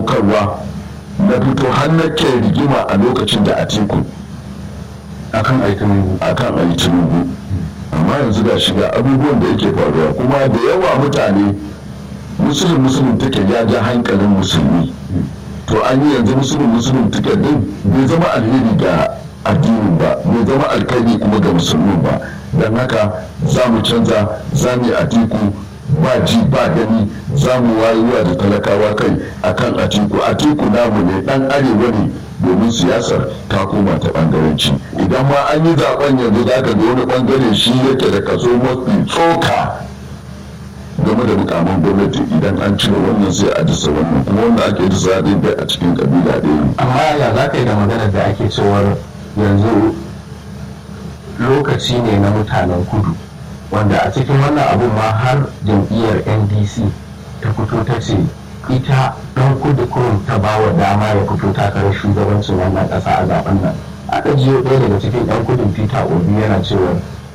sadaukarwa na fito har na ke rigima a lokacin da atiku akan aikin akan ayi tinubu amma yanzu ga shiga abubuwan da yake faruwa kuma da yawa mutane musulun musulun take ya ja hankalin musulmi to an yi yanzu musulun musulun take din bai zama alheri ga addinin ba bai zama alkhairi kuma ga musulmin ba don haka za mu canza za mu yi atiku ba ji ba gani za mu wayuwa da talakawa kai akan atiku atiku namu ne dan arewa ne domin siyasar ta koma ta bangaranci idan ma an yi zaben yanzu za ka ga wani bangare shi yake da kaso mafi tsoka game da mukamin gwamnati idan an cire wannan sai a disa wannan kuma wanda ake disa ɗin bai a cikin kabila ɗaya ne amma ya za ka yi da maganar da ake cewar yanzu lokaci ne na mutanen kudu wanda a cikin wannan abun ma har jam'iyyar ndc ta fito ta ce ita ɗan kudu kurum ta ba wa dama ya fito takarar shugabancin wannan ƙasa a zaben nan aka jiyo ɗaya daga cikin 'yan kudin peter obi yana cewa